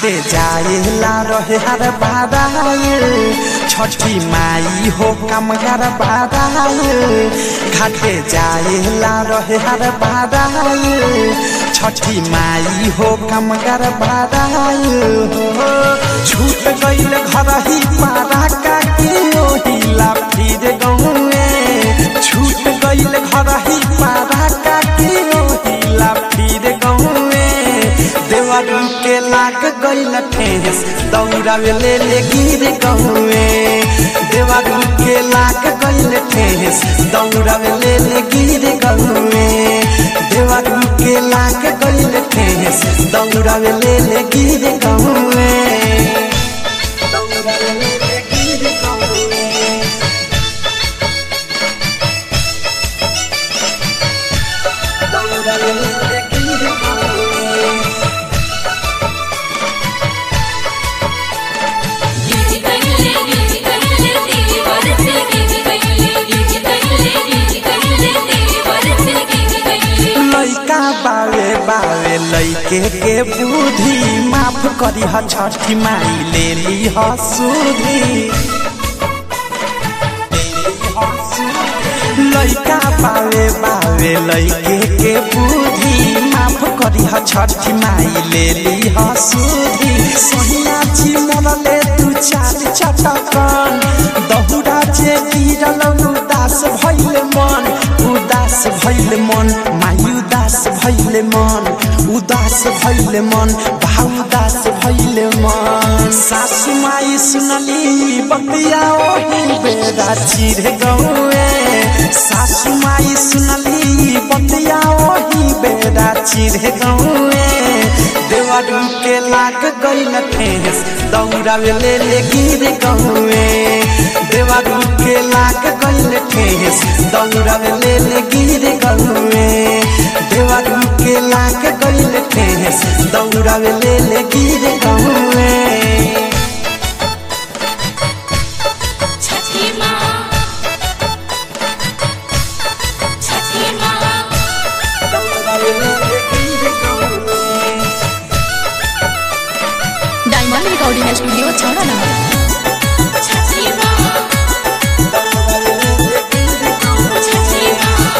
घाटे जाएला रहे हर बाराए छठी माई हो कमगर बाराए घाटे जाएला रहे हर बाराए छठी माई हो कमगर बाराए हो छूट गईल घर ही पारा का के ओहिला फिर गौए छूट गईल घर ही पारा का के ओहिला फिर गौए देवरू के लाग गईल ठेस दौड़ावे ले ले गिर गहुए देवरू के लाग गईल ठेस दौड़ावे ले ले गिर गहुए देवरू के लाग गईल ठेस दौड़ावे ले ले गिर गहुए दौड़ावे ले ले गिर गहुए दौड़ावे ले ले गिर गहुए गिज गइले गिज गइले देवर से गिज गइले गिज गइले गिज गइले देवर से गिज गइले लैका बावे बावे लैके के बुद्धि माफ करी ह छठी माई ले ली ह सुधी लैका बावे बावे लैके के बुद्धि माफ करी ह छठी माई ले ली ह सुधी सोहिया जी मरले तू चार चटकन दहुरा जे गिरल उदास भइल मन उदास भइल मन माई उदास भइल मन उदास भइल मन भाउ उदास भइल मन सासु माई सुनली बतिया ओही बेरा चिर गौए सासु माई सुनली बतिया ओही बेरा चिर गौए देवरू के लाग गइल ठेस दौड़ावे ले ले गिर गहुए देवरू के लाग गइल ठेस दौड़ावे ले ले गिर गहुए देवरू के लाग गइल ठेस दौड़ावे ले ले गिर गहुए छठी माँ छठी माँ दौड़ावे ले ले गिर गहुए डायमंड रिकॉर्डिंग स्टूडियो छौड़ा ना छठी माँ छठी माँ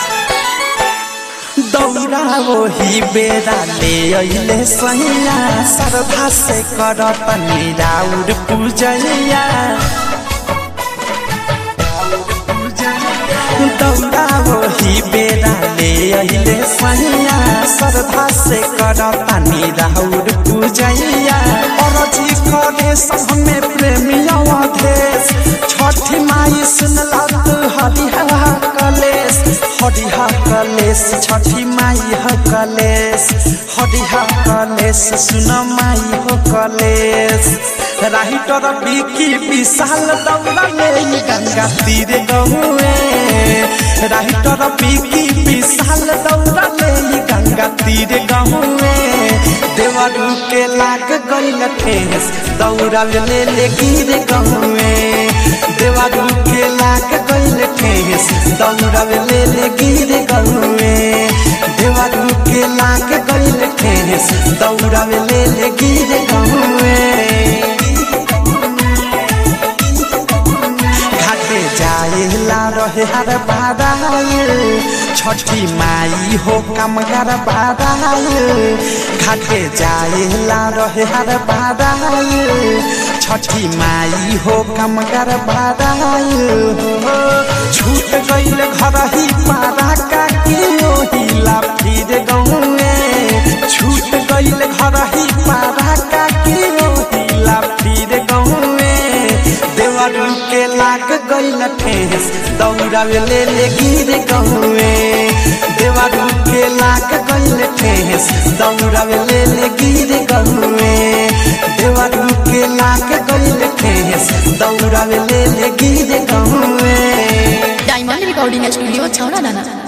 दौड़ा वही बेरा ले अइले सैया श्रद्धा से करत निराउर पूजैया दौड़ा वही बेरा ले अइले सैया श्रद्धा से करत निराउर पूजैया अरजी करे सब में प्रेमिया देश छठी माई सुनला तू हरिहा कलेश हरिहा कलेश छठी माई हो कलेश हरिहा कलेश सुन माई हो कलेश राही तर बिकी विशाल दौड़ा ले गंगा तीर गहुए राही तर बिकी विशाल दौड़ा ले गंगा तीर गहुए देवरू के लाग गइल ठेस दौड़ा ले ले गिर गहुए देवरू के लाग गइल ठेस दौड़ा ले ले गिर गहुए देवरू के लाग गइल ठेस दौड़ा ले ले गिर गहुए घाटे जाएला रहे हर बाराए छठी माई हो कमगर बाराए घाटे जाएला रहे हर बाराए छठी माई हो कमगर बाराए हो छूट गईल घर ही पारा का के ओहिला फिर गौए छूट गईल घर ही पारा का के ओहिला फिर गौए देवरू के लाग गइल ठेस दौड़ावे ले ले गिर गहुए देवरू के लाग गइल ठेस दौड़ावे ले ले गिर गहुए देवरू के लाग गइल ठेस दौड़ावे ले ले गिर गहुए डायमंड रिकॉर्डिंग स्टूडियो छौड़ा ना